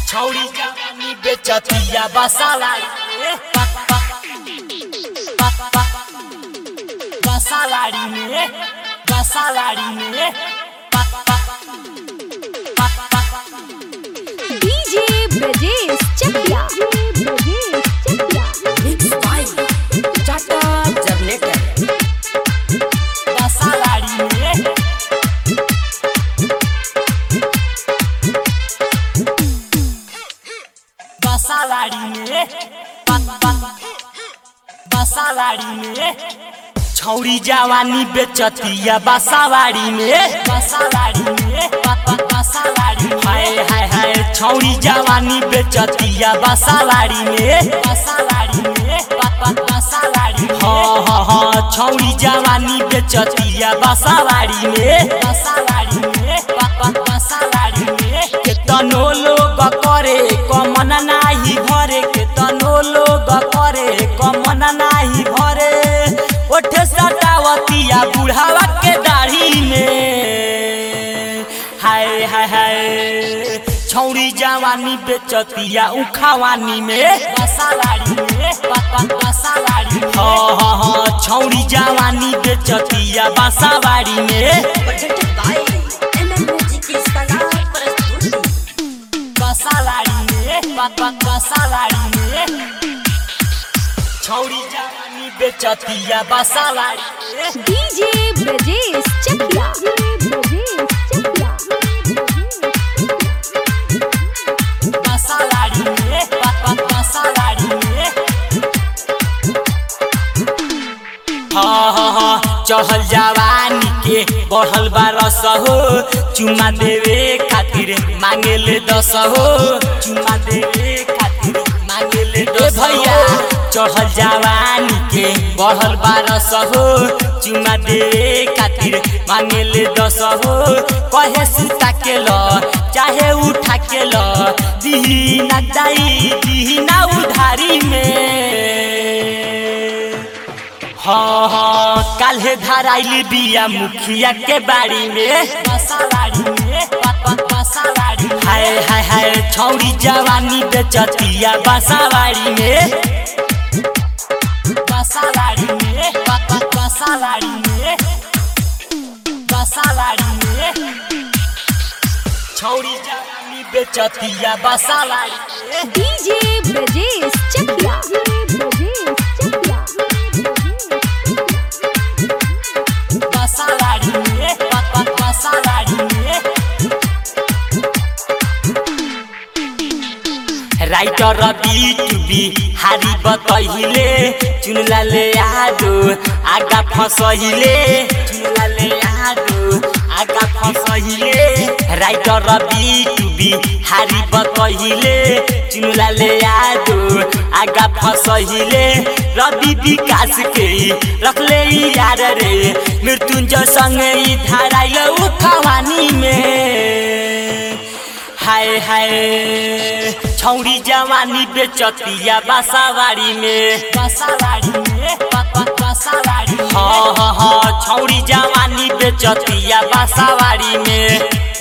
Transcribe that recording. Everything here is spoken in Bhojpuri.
छौरी जवानी बेचतिया बसालाड़ी में पक पक पक पक बसालाड़ी में बसालाड़ी में पक पक पक पक DJ Brajesh Chakia Brajesh Chakia mix by Tata generator बसालाड़ी में बसालाड़ी में पक पक बसालाड़ी में छौरी जवानी बेचतिया बसावाड़ी में बसावाड़ी में पक पक बसावाड़ी में हाय हाय हाय छौरी जवानी बेचतिया बसावाड़ी में बसावाड़ी में पक पक बसावाड़ी में हाँ हाँ हाँ छौरी जवानी बेचतिया बसावाड़ी में बसावाड़ी में पक पक बसावाड़ी में केतनो लोग करे कमन नाही घरे केतनो लोग करे कमन नाही घरे ओठ सटावतिया बुढ़ावा के दाढ़ी में हाय हाय हाय छौरी जवानी बेचतिया उखावानी में बसावाड़ी में पक पक बसावाड़ी में हाँ हाँ हाँ छौरी जवानी बेचतिया बसावाड़ी में प्रेजेंटेड बाय एमएम म्यूजिक की शानदार प्रस्तुति बसावाड़ी में पक पक बसावाड़ी में छौरी जवानी बेचतिया बसावाड़ी में डीजे ब्रजेश चकिया ब्रजेश चकिया बसावाड़ी में पक पक बसावाड़ी में हाँ हाँ हाँ चढ़ल जवानी के बढ़ल बारस हो चुमा देवे खातिर मांगे ले दस हो चुमा देवे खातिर मांगे ले दस भैया चढ़ल जवानी के बढ़ल बारस हो चुमा देवे खातिर मांगे ले दस हो कहे सुता के ल चाहे उठा के ल दिही ना जाई दिही ना उधारी में हाँ हाँ काल्हे धराइली बिया मुखिया के बाड़ी में बसावाड़ी में पक पक बसावाड़ी हाय हाय हाय छौरी जवानी बेचतिया बसावाड़ी में बसावाड़ी में पक पक बसावाड़ी में बसावाड़ी में छौरी जवानी बेचतिया बसावाड़ी में डीजे ब्रजेश चकिया ब्रजेश चकिया बसावाड़ी में पक पक बसावाड़ी में राइटर बी टू बी हारी बतहिले चुनला ले आदो आगा फसहिले चुनला ले आदो आगा फसहिले राइटर बी टू बी हारी बतहिले चुनला ले आदो आगा फसहिले रवि विकास के रखले यार रे मृत्युंजय संगे ई धाराइल उखवानी में हाय हाय छौरी जवानी बेचतिया बसावाड़ी में बसावाड़ी में पक पक बसावाड़ी हाँ हाँ हाँ छौरी जवानी बेचतिया बसावाड़ी में